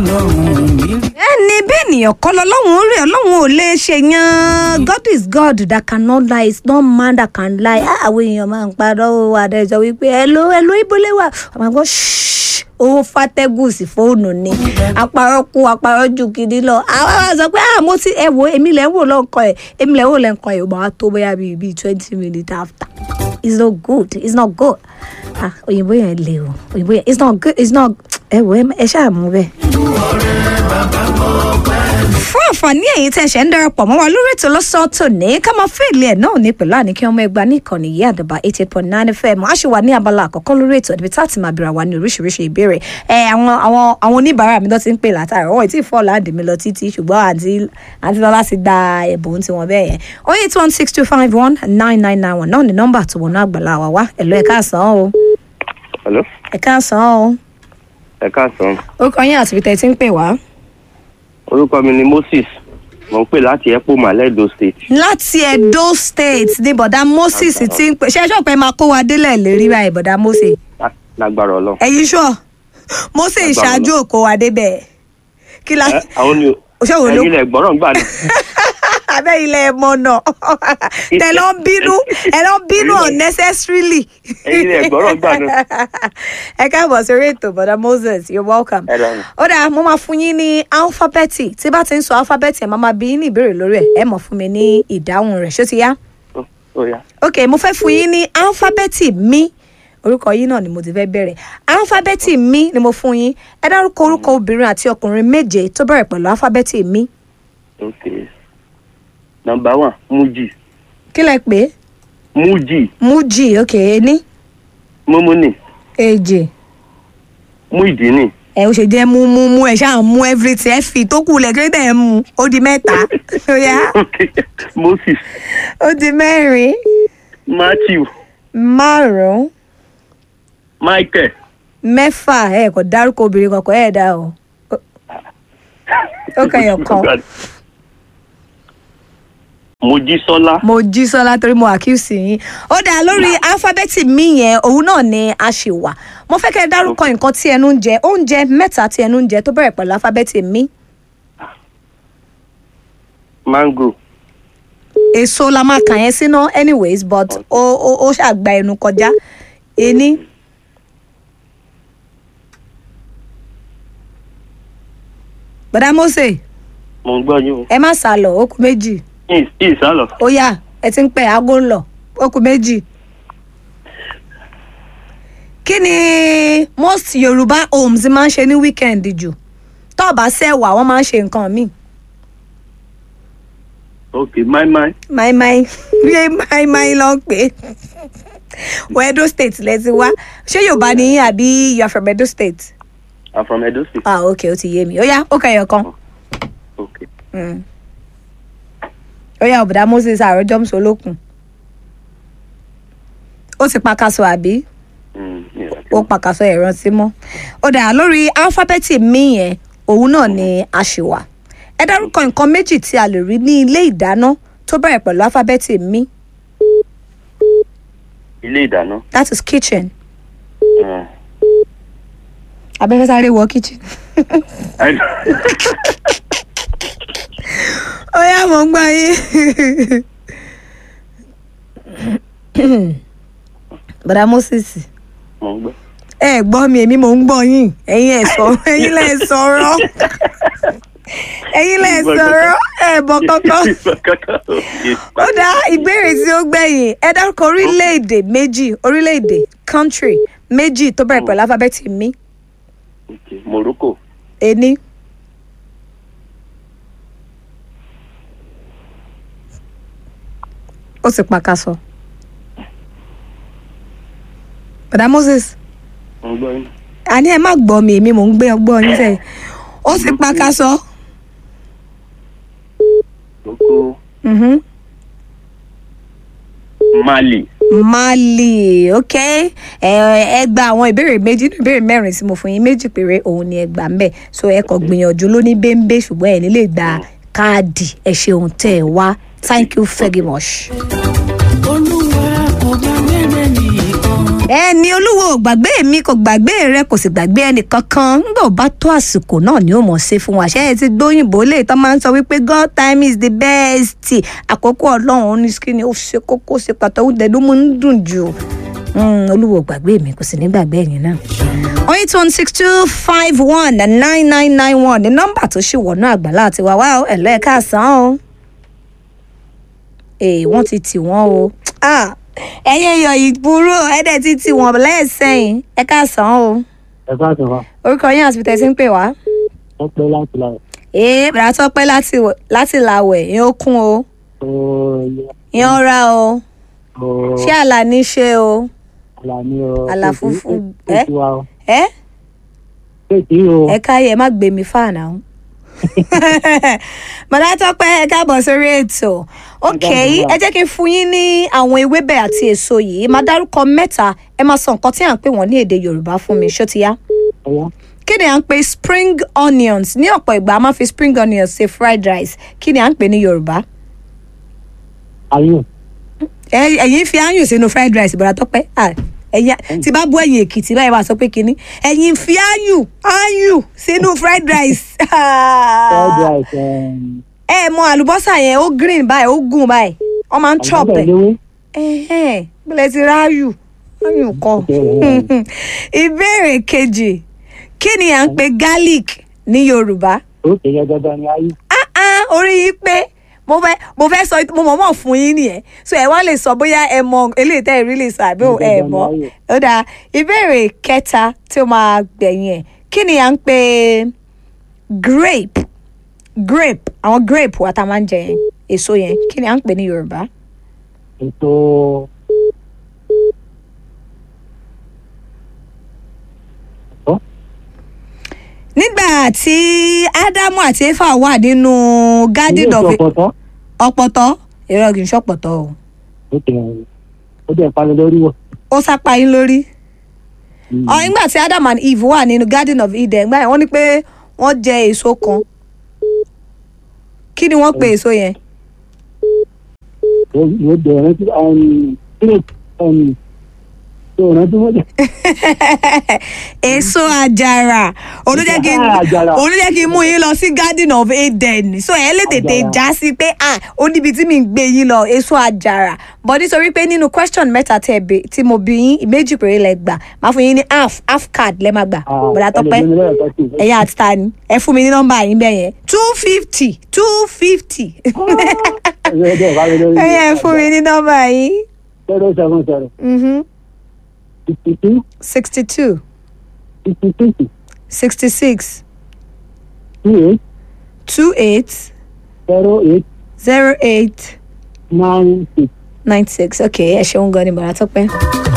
ẹni bẹ́ẹ̀ nìyàn kọ́ lọ́lọ́run ó rẹ̀ ọlọ́run ò lè ṣe yan God is God that cannot lie it's not man that can lie Ah, àwọn èèyàn máa ń parọ́ ó adájọ́ wípé hello hello ibole wà ọmọ àgbọ̀ ṣíṣ owó fàtẹ́gùn sí fóònù ni àparọ́ kú àparọ́ ju gidi lọ àwọn àwọn sọ pé ah mo ti ẹ wo èmi lẹ́ ń wò lọ́nkàn ẹ̀ èmi lẹ́ ń wò lẹ́nkàn ẹ̀ ò máa tó bóyá bíi bíi twenty minutes after it's not good it's not good ah òyìnbó yẹn le o òyìnbó yẹn it's not good it's not ẹ wo ẹ ẹ ṣáà mú bẹ́ẹ̀ fún àǹfààní ẹ̀yin tẹ́ ṣẹ̀ ń darapọ̀ mọ́ wa lórí ètò lọ́sàn-án tòní ká máa fèèlì ẹ̀ náà ní pẹ̀lú àníkí ọmọ ẹgbàá ní ìkànnì yìí àdàbà eight eight point nine fm a ṣì wà ní abala àkọ́kọ́ lórí ètò níbi tá a ti máa bèèrè àwa ní oríṣiríṣi ìbéèrè ẹ àwọn àwọn àwọn oníbàárà mi lọ ti ń pè látàrí ọwọ́ ìtì fọ́ láǹdì mi lọ títí ṣùgbọ́n àǹtí àǹtí lọ́lá ti gba ẹ̀bùn tiwọn bẹ́ẹ̀ yẹn oh eight one six two five one nine nine nine one náà ní nọ́mbà tó wọnú àgbàlá wa wá ẹ̀lọ́ ẹ̀ka àsán o Hello? ẹ̀ka àsán o ẹ káàsán orúkọ yín àti ibi tẹ́ ẹ ti ń pè wá. orúkọ mi ni moses mo ń pè láti epo maledo state láti edo state ní bọ̀dá moses ti ń pè ṣe ẹjọ́ pé máa kó wa délẹ̀ lérí báyìí bọ̀dá moses Lá- lágbára ọlọ́run. ẹ̀yin ṣọ́ moses Agbára ṣáájú òkó wa débẹ̀ kí la Ẹ, àwọn ni ṣé wo ló ẹyin lẹ gbọ́rọ̀ ń gbà ní. abẹ́ ilẹ̀ ẹ̀mọ́ náà tẹ lọ ń bínú ẹ lọ ń bínú unnecessarily ẹyin lẹ gbọ́rọ̀ ń gbà ní. ẹ káàbọ̀ sórí ètò bọ̀dá moses you're welcome. ẹ lọ́run. ó dáa mo máa fún yín ní alifábẹ́ẹ̀tì tí bá ti ń sọ alifábẹ́ẹ̀tì ẹ̀ máa máa bí yín ní ìbéèrè lórí ẹ̀ ẹ̀ mọ̀ fún mi ní ìdáhùn rẹ̀ ṣó ti yá. Ó- ó yá. ok mo fẹ́ fún yín ní alifábẹ́ẹ̀tì mi orúkọ yín náà ni mo ti fẹ́ bẹ̀rẹ̀ alifábẹ́ẹ̀tì mi ni mo fún yín ẹ dárúkọ orúkọ obìnrin àti ọkùnrin méje tó bẹ̀rẹ̀ pẹ̀lú alifábẹ́ẹ̀tì mi ok nọmba one muji kí lẹ pé muji muji ok ení mumuni èjì muidini ẹ ó ṣe jẹ́ mú mú mú ẹ ṣáà mú everything ẹ fi tó kù lẹ̀ kí ló dé ẹ mú ó di mẹ́ta ó yá ok moses ó di mẹ́rin matthew márùn-ún michael mẹ́fà ẹ kò dárúkọ obìnrin kankan ẹ̀ dá o Ó- ó kẹyọ̀ kan mojísọ́lá mo jí sọlá torí mo àkíyèsí yín ó dà lórí alifábẹ́ẹ̀tì mi yẹn òun náà ni a ṣì wà mo fẹ́ kẹ́ ẹ dárúkọ nǹkan tí ẹnu ń jẹ oúnjẹ mẹ́ta tí ẹnu ń jẹ tó bẹ̀rẹ̀ pẹ̀lú alifábẹ́ẹ̀tì mi mango èso la máa kà yẹn sínú anyways but ó ó ó ṣàgbà ẹnu kọjá ení bọ̀dá mose mo ń gbọ́ yín o ẹ má sá lọ ó kù méjì Is- ìsálọ ó yá ẹ ti ń pẹ aago ń lọ ó kù méjì. kí ni most yorùbá homes máa ń ṣe ní weekend jù tó o bá sẹ́wà wọ́n máa ń ṣe nǹkan míì ok maimai máìmáì yé máìmáì ló ń pè é wọ edo state lẹ ti wá ṣé yorùbá ni yín àbí you are from edo state i'm from edo state ah ok ó ti yé mi ó yá ó kẹyọ kan ok Mm. ó yá ọ̀bùdá moses àròjọ́ mùsùlùkùn ó ti pa kaṣọ àbí. Mm, yeah. ó pàkàṣọ ìrántí mọ́ ó dà lórí alifábẹ́ẹ̀tì mi yẹn òun náà ni a ṣì wà ẹ dárúkọ nǹkan méjì tí a lè rí ní ilé ìdáná tó bẹ̀rẹ̀ pẹ̀lú alifábẹ́ẹ̀tì mi ilé ìdáná that is kitchen Mm. abẹ́fẹ́ sáré wọ kitchen I- ó yá mọ̀ ń gbà yín bàdá moses mo ń gbọ́. ẹ gbọ́ mi èmi mò ń gbọ́ yín ẹ̀yin ẹ̀ sọ ẹ̀yin lẹ̀ sọ̀rọ̀ ẹ̀yin lẹ̀ sọ̀rọ̀ ẹ̀ bọ̀ kankan. ó dá ìbéèrè tí ó gbẹ̀yìn ẹ dárúkọ orílẹ̀-èdè méjì orílẹ̀-èdè country méjì tó bẹ̀rẹ̀ pẹ̀lú alifábẹ́ẹ̀tì mi Okay, Morocco, ení ó sì pàkàṣọ. bàdá moses mo ń gbọ́ yín. àní ẹ má gbọ́ mi èmi mò ń gbé ọgbọ́n yín sẹ́yìn ó sì pàkàṣọ. Morocco, Mhm. Mali, mali ok ẹ ẹ gba àwọn ìbéèrè méjì nínú ìbéèrè mẹ́rin tí mo fún yín méjì péré òun ni ẹ gbà ń bẹ̀ so ẹ kàn gbìyànjú lóní bẹ́ńbẹ́ ṣùgbọ́n ẹ ní lè gba káàdì ẹ ṣeun tẹ́ ẹ wá thank you very much. olúwa ọba mẹ́rẹ̀ nìkan. ẹni olúwo ò gbàgbé mi kò gbàgbé rẹ kò sì gbàgbé ẹnì kankan nígbà ó bá tó àsìkò náà ni ó mọ̀ ṣe fún wa ṣé ẹ ti gbóyìnbó lè tán máa ń sọ wípé god time is the best àkókò ọlọ́run ó ní kí ni ó ṣe kókó ṣe pàtó oúnjẹ ló mú ń dùn jù Mm, olúwo ò gbàgbé mi kò sì ní gbàgbé ẹ̀yìn náà. eight one six two five one nine nine nine one ní nọ́mbà tó ṣì wọ̀nú àgbàlá àti wàwá ẹ̀lọ́ ẹ̀ka àsán o ee wọ́n ti tì wọ́n o Ah, ẹ̀yin èèyàn ìbúrò ẹ̀dẹ̀ ti tì wọ́n lẹ́ẹ̀sẹ̀yìn ẹ káàsán o ẹ bá sọ wa orúkọ yín àti tẹ̀sí ń pè wá. wọn pẹ láti la ee bàrà tó pẹ́ láti wẹ̀- láti làwẹ̀ yín ó kún o ooo yín ó ra o ooo ṣé àlà ní ṣe o àlàní o àlà funfun, ẹ? ẹ ti wa o ẹ ẹ ti o ẹ káyé ẹ má gbé mi fáànà o. bàrà tó pẹ́ ẹ káàbọ̀ sórí ètò ok ẹ jẹ́ kí n fún yín ní àwọn ewébẹ̀ àti èso yìí máa dárúkọ mẹ́ta ẹ máa sọ nǹkan tí à ń pè wọ́n ní èdè yorùbá fún mi ṣó ti yá. ọyá kí ni à ń pè spring onions ní ọ̀pọ̀ ìgbà a máa fi spring onions ṣe fried rice kí ni à ń pè ní yorùbá. ayé Ẹ- ẹ̀yin fi ayùn sínú fried rice bọ̀dá tọ́pẹ́ Ah, ẹ̀yin tí bá bú ẹ̀yìn èkìtì báyìí wàá sọ pé kínní ẹ̀yin fi ayùn ayùn sínú fried rice. fried rice um, ẹ mọ àlùbọ́sà yẹn ó green báyìí ó gùn báyìí wọ́n máa ń chop àlùbọ́sà ẹ̀ eléwé ẹ̀hẹ́n bílẹ̀ ti ra ayùn ayùn kan. ìbéèrè kejì kí ni à ń pè garlic ní yorùbá. ó kéré dandan ni ayé ah ah orí yìí pé mo fẹ́ mo fẹ́ sọ mo mọ̀ mọ̀ fún yín nìyẹn so ẹ wá lè sọ bóyá ẹ mọ eléyìí tẹ́ ẹ rí lè sọ àbí ò- ẹ mọ̀ ó dáa ìbéèrè kẹta tí ó máa gbẹ̀yìn ẹ̀ kí ni à ń pè grape grape àwọn grape wa tá a máa ń jẹ yẹn èso yẹn kí ni à ń pè ní yorùbá. ètò ọ nígbà tí ádámù àti éfà wà nínú ilé garden of ìṣọpọtọ ọ̀pọ̀tọ́ èrò kì í ṣọ̀pọ̀tọ́ o ó kéré ó dẹ̀ pani lórí wọ. ó sápá yín lórí. ọ nígbà tí adam and eve wà nínú garden of eden gbà yẹn wọ́n ní pé wọ́n jẹ èso kan kí ni wọ́n pe èso yẹn yóò dẹ̀ rántí grape tó rántí wọ́n dẹ̀. èso àjàrà olùjẹ́ kí Ah, àjàrà. olùjẹ́ kí n mú yín lọ sí garden of eden so ẹ lè tètè Àjàrà. já sí pé ah ó níbi tí mi ń gbé yín lọ èso àjàrà but nítorí pé nínú question mẹ́ta tẹ́ ẹ bè- tí mo bí yín méjì péré lẹ gbà máa fún yín ní half half card lẹ́ máa gbà bọ̀dá tọ́pẹ́ ẹ̀yin àti ta ni ẹ fún mi ní nọ́mbà yín bẹ́ẹ̀ yẹn two fifty two fifty ẹ̀yin ẹ fún mi ní nọ́mbà yín zero seven zero sixty two sixty two sixty six sixty six two eight two eight zero eight zero eight nine six. nine six okay ẹ ṣeun gan ni bọ̀dá tọ́pẹ́.